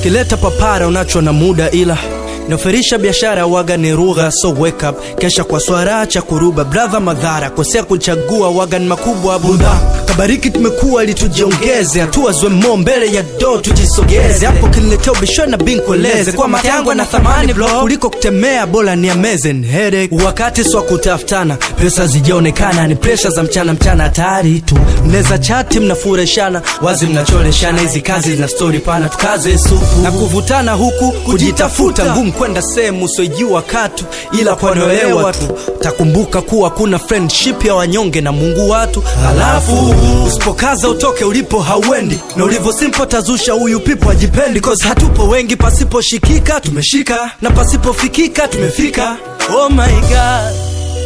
kileta papara unacho na muda ila nafirisha biashara waga ni rugha so wake up kesha kwa swara cha kuruba brother madhara kosea kuchagua waga ni makubwa budha kabariki tumekuwa ili tujiongeze hatua zwemo mbele ya do tujisogeze hapo kiniletea ubisho na binkueleze kwa mata yangu na thamani bro kuliko kutemea bora ni amazing headache wakati swa kutafutana pesa zijaonekana ni presha za mchana mchana hatari tu mneza chati mnafureshana wazi mnacholeshana hizi kazi zina stori pana tukaze supu na kuvutana huku kujitafuta ngumu kwenda sehemu usiojua katu ila kwanoelewa tu takumbuka kuwa kuna friendship ya wanyonge na mungu watu halafu usipokaza utoke ulipo hauendi na ulivyo simpo tazusha huyu pipo ajipendi cause hatupo wengi pasiposhikika tumeshika na pasipofikika tumefika oh my god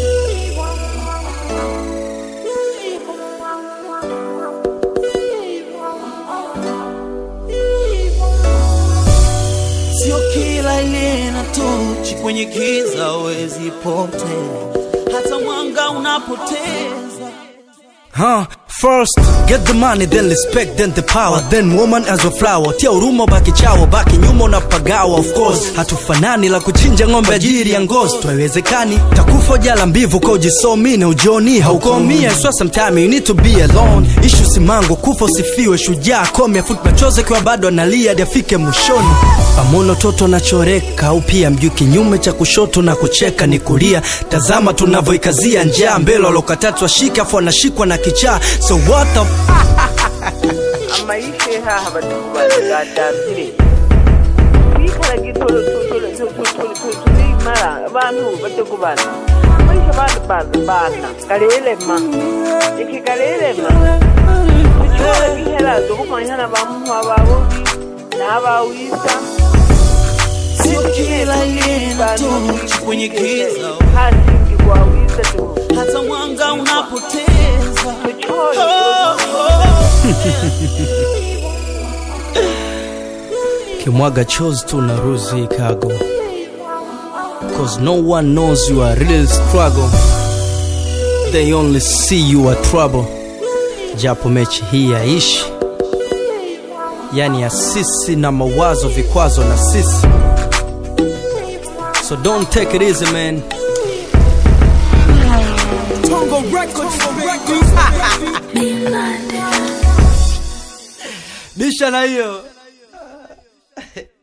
Sio kila ile na tochi kwenye giza wezi potea, hata mwanga unapoteza. Huh? First, get the money, then respect, then the power, then woman as a flower. Tia huruma, baki chawa, baki nyuma unapagawa. Of course, hatufanani la kuchinja ng'ombe ajili ya ngozi, haiwezekani. Takufa jala mbivu kwa ujisomi na ujoni haukomia. So sometime you need to be alone. Ishu simango, kufa usifiwe, shujaa komya, foot machozi kwa bado analia hadi afike mwishoni. Pamono toto anachoreka au pia mjui kinyume cha kushoto na kucheka ni kulia. Tazama tunavyoikazia njaa mbele walokatatu shika afu anashikwa na kichaa. So what the f amaisha ehaha batukubagatambire kwikala gitolo tulimala abantu batekubana amaisha bantu baza bana galelema iki galelema tuchola gihelazo kumanyana bamuhwa babobi n'abawisa Sio kila ile na tochi kwenye giza, hasingi gwawisa tu hata mwanga unapoteza. tuchola kimwaga chozi tu na ruzi kago cause no one knows you are real struggle they only see you are trouble japo mechi hii yaishi yani ya sisi na mawazo vikwazo na sisi so don't take it easy man bisha na hiyo